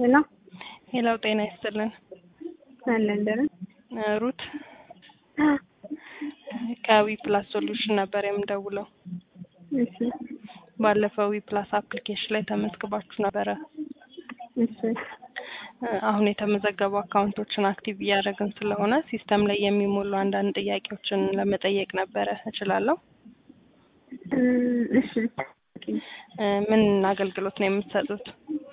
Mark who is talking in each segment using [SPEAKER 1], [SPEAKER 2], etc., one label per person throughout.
[SPEAKER 1] ሄሎ
[SPEAKER 2] ሄላው ጤና ይስጥልን።
[SPEAKER 1] አለን ደህና
[SPEAKER 2] እ ሩት ከዊ ፕላስ ሶሉሽን ነበር የምደውለው።
[SPEAKER 1] እሺ
[SPEAKER 2] ባለፈው ዊ ፕላስ አፕሊኬሽን ላይ ተመዝግባችሁ ነበረ።
[SPEAKER 1] እሺ
[SPEAKER 2] እ አሁን የተመዘገቡ አካውንቶችን አክቲቭ እያደረግን ስለሆነ ሲስተም ላይ የሚሞሉ አንዳንድ ጥያቄዎችን ለመጠየቅ ነበረ። እችላለሁ?
[SPEAKER 1] እ እሺ
[SPEAKER 2] እ ምን አገልግሎት ነው የምትሰጡት?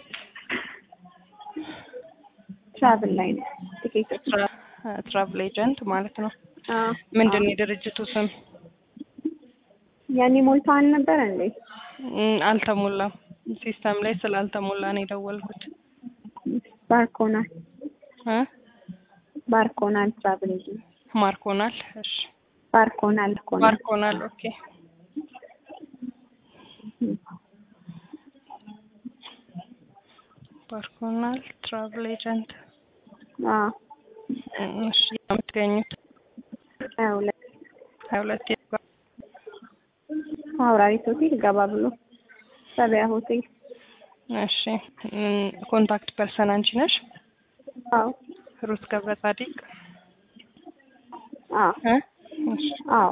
[SPEAKER 1] ትራቭል ላይ ነው ቲኬቶች
[SPEAKER 2] ትራቭል ኤጀንት ማለት ነው።
[SPEAKER 1] አዎ
[SPEAKER 2] ምንድን ነው የድርጅቱ ስም?
[SPEAKER 1] ያኔ ሞልቶ አልነበረ እንዴ?
[SPEAKER 2] እም፣ አልተሞላም። ሲስተም ላይ ስላልተሞላ ነው የደወልኩት።
[SPEAKER 1] ባርኮናል
[SPEAKER 2] እ
[SPEAKER 1] ባርኮናል ትራቭል ኤጀንት
[SPEAKER 2] ማርኮናል። እሺ
[SPEAKER 1] ባርኮናል ኮናል
[SPEAKER 2] ማርኮናል። ኦኬ ባርኮናል ትራቭል ኤጀንት።
[SPEAKER 1] አዎ
[SPEAKER 2] እሺ የምትገኙት
[SPEAKER 1] ሀያ ሁለት
[SPEAKER 2] ሀያ ሁለት የት ጋር?
[SPEAKER 1] አውራሪት ሆቴል ገባ ብሎ ሰቢያ ሆቴል
[SPEAKER 2] እሺ እም፣ ኮንታክት ፐርሰን አንቺ ነሽ?
[SPEAKER 1] አዎ
[SPEAKER 2] ሩት ገብረ ጻዲቅ
[SPEAKER 1] አዎ
[SPEAKER 2] እ እሺ
[SPEAKER 1] አዎ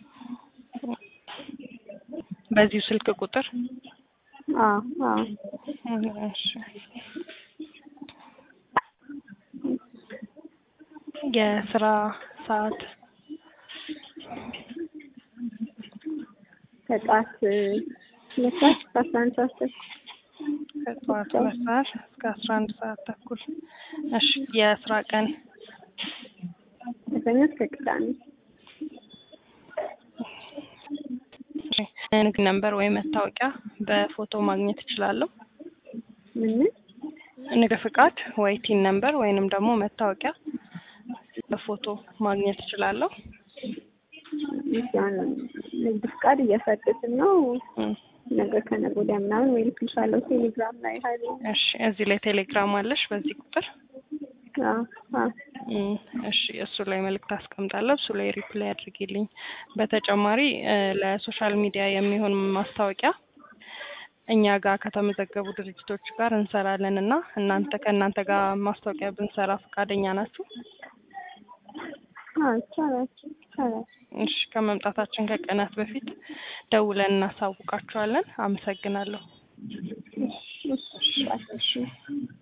[SPEAKER 2] በዚሁ ስልክ ቁጥር
[SPEAKER 1] አዎ አዎ
[SPEAKER 2] እሺ የስራ ሰዓት
[SPEAKER 1] ከጠዋት ሁለት ሰዓት እስከ አስራ አንድ ሰዓት ተኩል
[SPEAKER 2] ከጠዋት ሁለት ሰዓት እስከ አስራ አንድ ሰዓት ተኩል። እሺ የስራ ቀን
[SPEAKER 1] ከሰኞ እስከ ቅዳሜ
[SPEAKER 2] እሺ፣ ንግድ ነምበር ወይ መታወቂያ በፎቶ ማግኘት እችላለሁ?
[SPEAKER 1] ምን ምን
[SPEAKER 2] ንግድ ፍቃድ ወይ ቲን ነምበር ወይንም ደግሞ መታወቂያ በፎቶ ማግኘት እችላለሁ?
[SPEAKER 1] እሺ፣ አሁን ንግድ ፍቃድ እያሳደስን ነው።
[SPEAKER 2] እም፣
[SPEAKER 1] ነገ ከነገ ወዲያ ምናምን ወይ ልክልሻለሁ ቴሌግራም ላይ ሀይል
[SPEAKER 2] እሺ እዚህ ላይ ቴሌግራም አለሽ በዚህ ቁጥር?
[SPEAKER 1] አዎ አዎ
[SPEAKER 2] እም፣ እሺ እሱ ላይ መልእክት አስቀምጣለሁ። እሱ ላይ ሪፕላይ አድርጊልኝ። በተጨማሪ እ ለሶሻል ሚዲያ የሚሆን ማስታወቂያ እኛ ጋር ከተመዘገቡ ድርጅቶች ጋር እንሰራለን እና እናንተ ከእናንተ ጋር ማስታወቂያ ብንሰራ ፈቃደኛ ናችሁ?
[SPEAKER 1] አዎ ይቻላል ይቻላል።
[SPEAKER 2] እሺ ከመምጣታችን ከቀናት በፊት ደውለን እናሳውቃችኋለን። አመሰግናለሁ።
[SPEAKER 1] እሺ እሺ እሺ